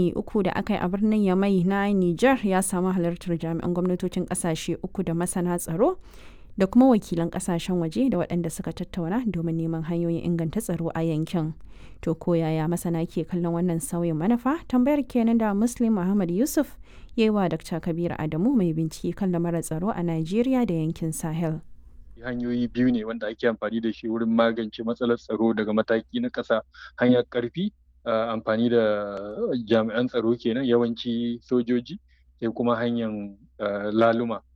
wuni uku da aka yi a birnin Yamai na Nijar ya samu halartar jami'an gwamnatocin ƙasashe uku da masana tsaro da kuma wakilan ƙasashen waje da waɗanda suka tattauna domin neman hanyoyin inganta tsaro a yankin. To ko yaya masana ke kallon wannan sauyin manufa? Tambayar kenan da Muslim Muhammad Yusuf ya yi wa Dr. Kabir Adamu mai bincike kan lamarin tsaro a Najeriya da yankin Sahel. hanyoyi biyu ne wanda ake amfani da shi wurin magance matsalar tsaro daga mataki na ƙasa hanyar ƙarfi amfani da jami'an tsaro kenan yawanci sojoji sai kuma hanyar laluma